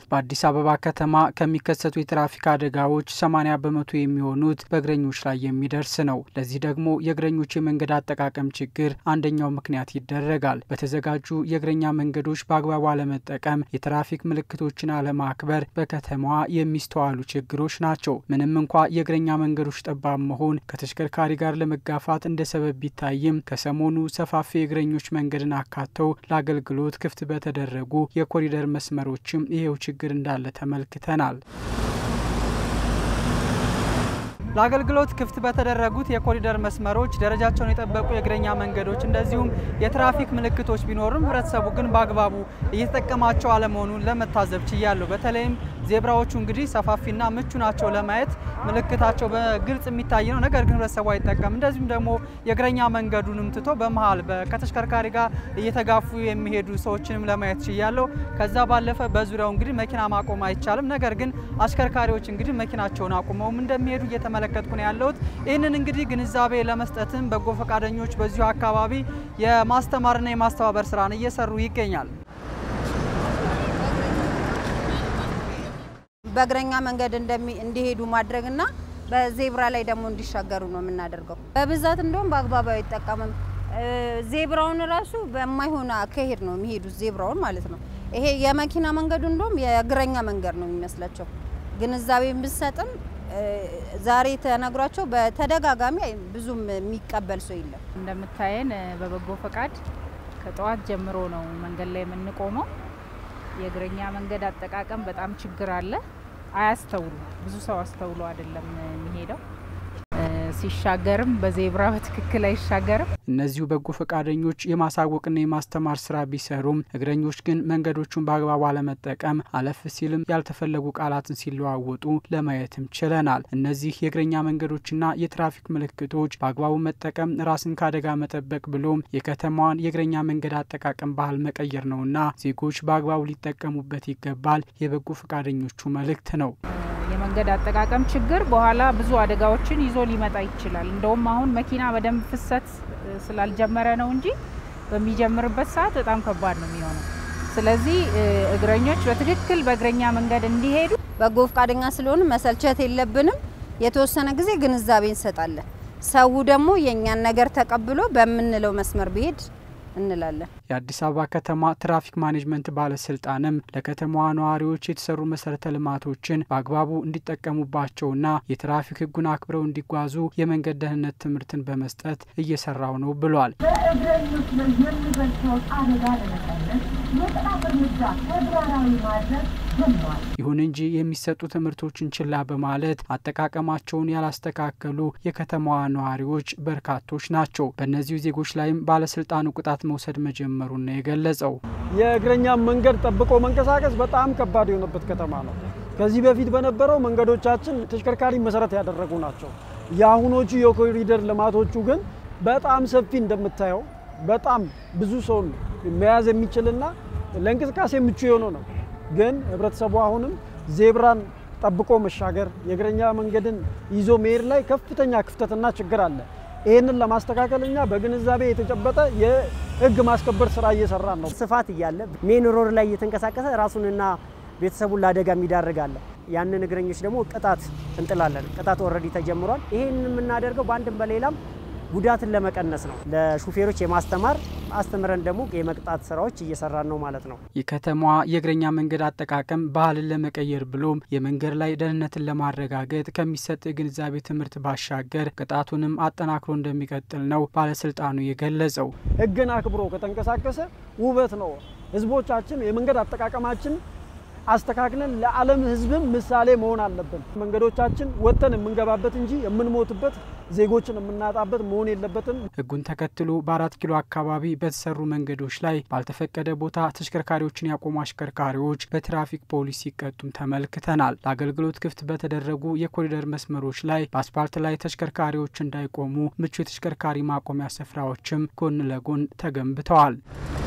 በአዲስ አበባ ከተማ ከሚከሰቱ የትራፊክ አደጋዎች 80 በመቶ የሚሆኑት በእግረኞች ላይ የሚደርስ ነው። ለዚህ ደግሞ የእግረኞች የመንገድ አጠቃቀም ችግር አንደኛው ምክንያት ይደረጋል። በተዘጋጁ የእግረኛ መንገዶች በአግባቡ አለመጠቀም፣ የትራፊክ ምልክቶችን አለማክበር በከተማዋ የሚስተዋሉ ችግሮች ናቸው። ምንም እንኳ የእግረኛ መንገዶች ጠባብ መሆን ከተሽከርካሪ ጋር ለመጋፋት እንደ ሰበብ ቢታይም ከሰሞኑ ሰፋፊ የእግረኞች መንገድን አካተው ለአገልግሎት ክፍት በተደረጉ የኮሪደር መስመሮችም ይሄው ችግር እንዳለ ተመልክተናል። ለአገልግሎት ክፍት በተደረጉት የኮሪደር መስመሮች ደረጃቸውን የጠበቁ የእግረኛ መንገዶች እንደዚሁም የትራፊክ ምልክቶች ቢኖሩም ሕብረተሰቡ ግን በአግባቡ እየተጠቀማቸው አለመሆኑን ለመታዘብ ችያለሁ። በተለይም ዜብራዎቹ እንግዲህ ሰፋፊና ምቹ ናቸው ለማየት ምልክታቸው በግልጽ የሚታይ ነው። ነገር ግን ሕብረተሰቡ አይጠቀም። እንደዚሁም ደግሞ የእግረኛ መንገዱንም ትቶ በመሀል ከተሽከርካሪ ጋር እየተጋፉ የሚሄዱ ሰዎችንም ለማየት ችያለሁ። ከዛ ባለፈ በዙሪያው እንግዲህ መኪና ማቆም አይቻልም። ነገር ግን አሽከርካሪዎች እንግዲህ መኪናቸውን አቁመውም እንደሚሄዱ እየተመለከትኩ ነው ያለሁት። ይህንን እንግዲህ ግንዛቤ ለመስጠትም በጎ ፈቃደኞች በዚሁ አካባቢ የማስተማርና የማስተባበር ስራን እየሰሩ ይገኛል። በእግረኛ መንገድ እንዲሄዱ ማድረግና በዜብራ ላይ ደግሞ እንዲሻገሩ ነው የምናደርገው። በብዛት እንደውም በአግባቡ አይጠቀምም። ዜብራውን ራሱ በማይሆን አካሄድ ነው የሚሄዱት፣ ዜብራውን ማለት ነው። ይሄ የመኪና መንገዱ እንደውም የእግረኛ መንገድ ነው የሚመስላቸው። ግንዛቤ ብሰጥም ዛሬ ተነግሯቸው በተደጋጋሚ ብዙም የሚቀበል ሰው የለም። እንደምታየን በበጎ ፈቃድ ከጠዋት ጀምሮ ነው መንገድ ላይ የምንቆመው። የእግረኛ መንገድ አጠቃቀም በጣም ችግር አለ። አያስተውሉ ብዙ ሰው አስተውሎ አይደለም የሚሄደው። ሲሻገርም በዜብራ በትክክል አይሻገርም። እነዚሁ በጎ ፈቃደኞች የማሳወቅና የማስተማር ስራ ቢሰሩም እግረኞች ግን መንገዶቹን በአግባቡ አለመጠቀም አለፍ ሲልም ያልተፈለጉ ቃላትን ሲለዋወጡ ለማየትም ችለናል። እነዚህ የእግረኛ መንገዶችና የትራፊክ ምልክቶች በአግባቡ መጠቀም ራስን ከአደጋ መጠበቅ ብሎም የከተማዋን የእግረኛ መንገድ አጠቃቀም ባህል መቀየር ነውና ዜጎች በአግባቡ ሊጠቀሙበት ይገባል የበጎ ፈቃደኞቹ መልእክት ነው። የመንገድ አጠቃቀም ችግር በኋላ ብዙ አደጋዎችን ይዞ ሊመጣ ይችላል። እንደውም አሁን መኪና በደንብ ፍሰት ስላልጀመረ ነው እንጂ በሚጀምርበት ሰዓት በጣም ከባድ ነው የሚሆነው። ስለዚህ እግረኞች በትክክል በእግረኛ መንገድ እንዲሄዱ በጎ ፈቃደኛ ስለሆን መሰልቸት የለብንም። የተወሰነ ጊዜ ግንዛቤ እንሰጣለን። ሰው ደግሞ የእኛን ነገር ተቀብሎ በምንለው መስመር ቢሄድ እንላለን። የአዲስ አበባ ከተማ ትራፊክ ማኔጅመንት ባለስልጣንም ለከተማዋ ነዋሪዎች የተሰሩ መሰረተ ልማቶችን በአግባቡ እንዲጠቀሙባቸውና የትራፊክ ሕጉን አክብረው እንዲጓዙ የመንገድ ደህንነት ትምህርትን በመስጠት እየሰራው ነው ብሏል። በእግረኞች ላይ የሚደርሰውን አደጋ ለመቀነስ የቅጣት እርምጃ ተግባራዊ ማድረግ ጀምሯል። ይሁን እንጂ የሚሰጡ ትምህርቶችን ችላ በማለት አጠቃቀማቸውን ያላስተካከሉ የከተማዋ ነዋሪዎች በርካቶች ናቸው። በእነዚሁ ዜጎች ላይም ባለስልጣኑ ቅጣት መውሰድ መጀመሩን ነው የገለጸው። የእግረኛ መንገድ ጠብቆ መንቀሳቀስ በጣም ከባድ የሆነበት ከተማ ነው። ከዚህ በፊት በነበረው መንገዶቻችን ተሽከርካሪ መሰረት ያደረጉ ናቸው። የአሁኖቹ የኮሪደር ልማቶቹ ግን በጣም ሰፊ እንደምታየው በጣም ብዙ ሰውን መያዝ የሚችልና ለእንቅስቃሴ ምቹ የሆነ ነው። ግን ህብረተሰቡ አሁንም ዜብራን ጠብቆ መሻገር የእግረኛ መንገድን ይዞ መሄድ ላይ ከፍተኛ ክፍተትና ችግር አለ። ይህንን ለማስተካከል እኛ በግንዛቤ የተጨበጠ የህግ ማስከበር ስራ እየሰራን ነው። ስፋት እያለ ሜን ሮድ ላይ እየተንቀሳቀሰ ራሱንና ቤተሰቡን ለአደጋ የሚዳርግ አለ። ያንን እግረኞች ደግሞ ቅጣት እንጥላለን። ቅጣት ኦልሬዲ ተጀምሯል። ይህን የምናደርገው በአንድም በሌላም ጉዳትን ለመቀነስ ነው። ለሹፌሮች የማስተማር አስተምረን ደግሞ የመቅጣት ስራዎች እየሰራን ነው ማለት ነው። የከተማዋ የእግረኛ መንገድ አጠቃቀም ባህልን ለመቀየር ብሎም የመንገድ ላይ ደህንነትን ለማረጋገጥ ከሚሰጥ የግንዛቤ ትምህርት ባሻገር ቅጣቱንም አጠናክሮ እንደሚቀጥል ነው ባለስልጣኑ የገለጸው። ህግን አክብሮ ከተንቀሳቀሰ ውበት ነው። ህዝቦቻችን የመንገድ አጠቃቀማችን አስተካክለን ለዓለም ህዝብም ምሳሌ መሆን አለብን። መንገዶቻችን ወጥተን የምንገባበት እንጂ የምንሞትበት ዜጎችን የምናጣበት መሆን የለበትም። ህጉን ተከትሎ በአራት ኪሎ አካባቢ በተሰሩ መንገዶች ላይ ባልተፈቀደ ቦታ ተሽከርካሪዎችን ያቆሙ አሽከርካሪዎች በትራፊክ ፖሊስ ሲቀጡም ተመልክተናል። ለአገልግሎት ክፍት በተደረጉ የኮሪደር መስመሮች ላይ በአስፓልት ላይ ተሽከርካሪዎች እንዳይቆሙ ምቹ የተሽከርካሪ ማቆሚያ ስፍራዎችም ጎን ለጎን ተገንብተዋል።